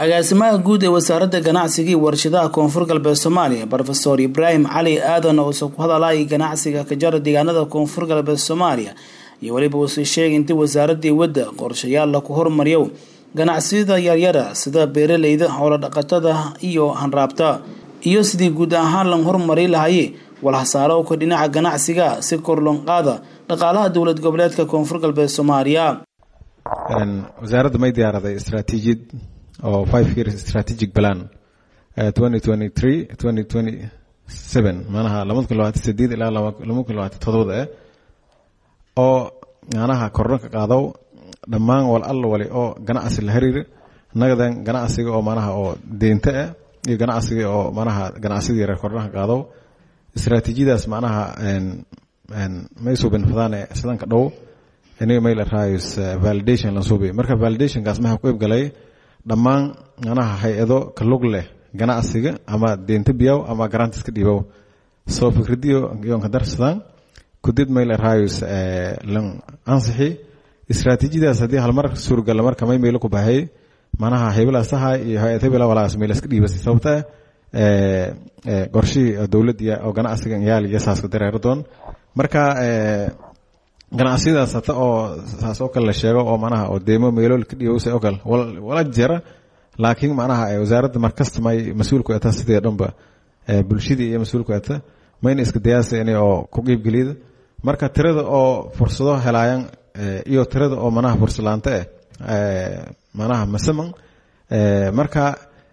agaasimaha guud ee wasaaradda ganacsiga iyo warshadaha koonfur galbeed soomaaliya rofeor ibraahim cali aadan uusa ku hadalay ganacsiga ka jara deegaanada koonfur galbeed soomaaliya iyo weliba uusii sheegay intii wasaaradii wadda qorshayaal laku hormariyo ganacsiyada yaryara sida beeraleyda howlodhaqatada iyo hanraabta iyo sidii guud ahaan lan horumari lahaye walhasaaro ka dhinaca ganacsiga si kor lon qaada dhaqaalaha dowlad goboleedka koonfur galbeed soomaaliya wasaaradda may diyaaraday istraatiijiyad oo five year strategic plan twenty twenty three twenty twenty seven manaha labada kun labaatan sideed ilaa laba kun labaatan todobada eh oo manaha korno ka qaado dhammaan wal alla wali oo ganacsi la xiriira nagadan ganacsiga oo manaha oo deynta ah iyo ganacsiga oo manaha ganacsida yare kornaha qaado istraatiijiyadaas manaha may suubin fadaan sidanka dhow iniga may la raayos validation la suubi marka validationkaas maxaa ku ibgalay dhammaan manaha hay-ado ka lug leh ganacsiga ama deynta biyow ama garantiska dhiibow soo fikradiyo yoonka darsadaan kudid may la raayos lan ansixi istraatiijiyadaas haddii halmar suurgala marka may meylo ku baxay manaha hebelaasaha iyo hay-ad hebela walaas meylaska dhiibasay sababta qorshihii dowladda oo ganacsiga yaal iyo saaska dareero doon marka ganacsiyadaas hata oo saas oo kale la sheego oo manaha oo deemo meelool ka dhiibowsa oo kale wala jira laakiin manaha wasaaradda markasta may mas-uulku ata sidee dhanba bulshadii iyo mas-uulku ata mayna iska dayaasa inay oo ku qiibgeliyada marka tirada oo fursado helaayan iyo tirada oo manaha fursalaanta eh manaha masaman marka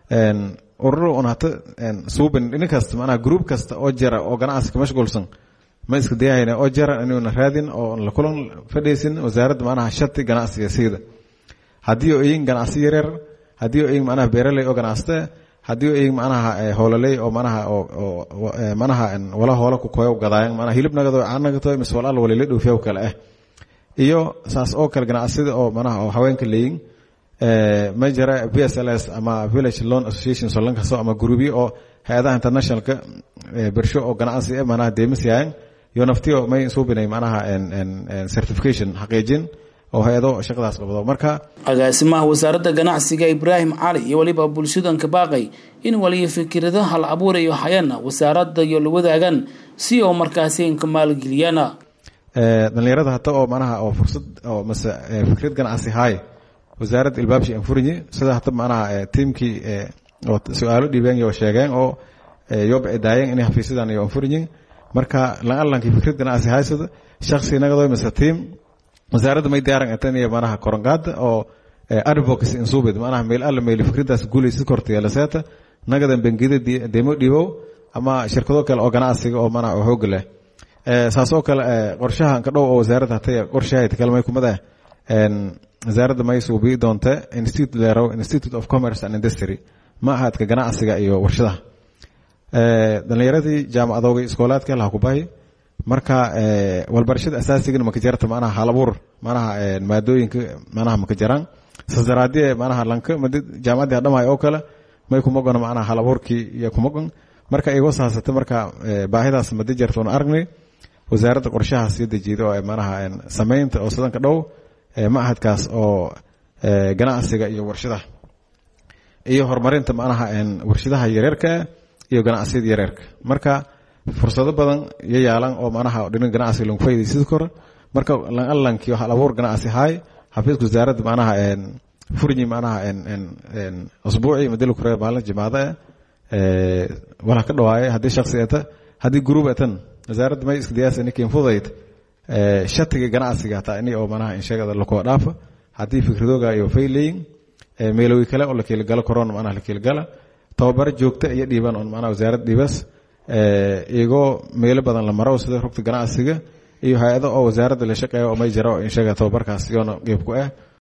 ururo un hata suubin nin kasta manaha group kasta oo jira oo ganacsi ka mashquulsan ma iska dayahayna oo jara inuuna raadin oo la kulan fadhaysin wasaaradda manaha shati ganacsiga siida haddii oo iyin ganacsi yaryar haddii oo iyin manaha beeraley oo ganacsata haddii oo iyin manaha howlaley oo manaha oo manaha wala hoola ku koyo gadaayan manaha hilib nagado caan nagato mise wal alla walila dhoofiyaw kale ah iyo saas oo kale ganacsida oo manaha oo haweenka leeyin ma jira v s l s ama village loan association solankaso ama gurubyo oo hay-adaha internationalka bersho oo ganacsi eh manaha deemisyahan iyo naftiyo may suubinay manaha certification xaqiijin oo hay-ado shaqadaas qabdo marka agaasimaha wasaaradda ganacsiga ibraahim cali iyo weliba bulshadanka baaqay in waliyo fikirada hal abuurayo hayana wasaaradda iyo la wadaagan si oo markaasi inka maalgeliyana dhalinyarada hata oo manaha oo fursad oo mase fikrad ganacsi haay wasaaradda ilbaabshi anfurinyi sida hata manaha tiimkii oo su-aalo dhiibeen iyo sheegeen oo yoba daayeen inay xafiisyadan iyo anfurinyin marka lan-alankii fikrad ganacsi haysada shaksi nagado mise tiim wasaaradda may diyaaran atan iyo manaha korongaada oo advocacy insubid manaha meel alla meel fikradaas guulaysid kortaya laseeta nagadan bangida demo dhiibow ama shirkado kale oo ganacsiga oo manaha oo xoog leh saas oo kale qorshahan ka dhow oo wasaaradda hatay qorshahayd kalmay kumada wasaaradda may suubii doonta institute leerow institute of commerce and industry ma ahadka ganacsiga iyo warshadaha dhalinyaradii jaamacadooga iskoolaadka laha ku bahi marka walbarashada asaasigana maka jarta manaha halabuur manaha maadooyinka manaha maka jaraan sasaraadie manaha lanka jaamacadii hadhamay oo kale may kumagon manaha halabuurkii iyo kumagon marka igoo saasata marka baahidaas madi jarta una aragnay wasaaradda qorshahaas iyo dejiida oo manaha sameynta oo sadanka dhow macahadkaas oo ganacsiga iyo warshadaha iyo horumarinta manaha warshadaha yareerka iyo ganacsiyada yareerka marka fursado badan iyo yaalan oo manaha dhinin ganacsiga lagu faydaysid kora marka lanalankii hal abuur ganacsi haay xafiiska wasaaradda manaha furnyi manaha usbuuci madil kure maalin jimaada wala ka dhawaaye haddii shaksi eta haddii group etan wasaaradda may iska diyaasa ninkiin fudayd shatiga ganacsiga hataa ini oo manaha inshagada lakoo dhaafa haddii fikradooga iyo fayleyin meelowi kale oo la keelgalo korona manaha la keelgala tababaro joogta iyo dhiiban on manaha wasaaradda dhiibas iyagoo meelo badan la maro sida rugta ganacsiga iyo hay-ado oo wasaaradda la shaqeeya oo may jira oo inshaga tababarkaas iyoona qeyb ku ah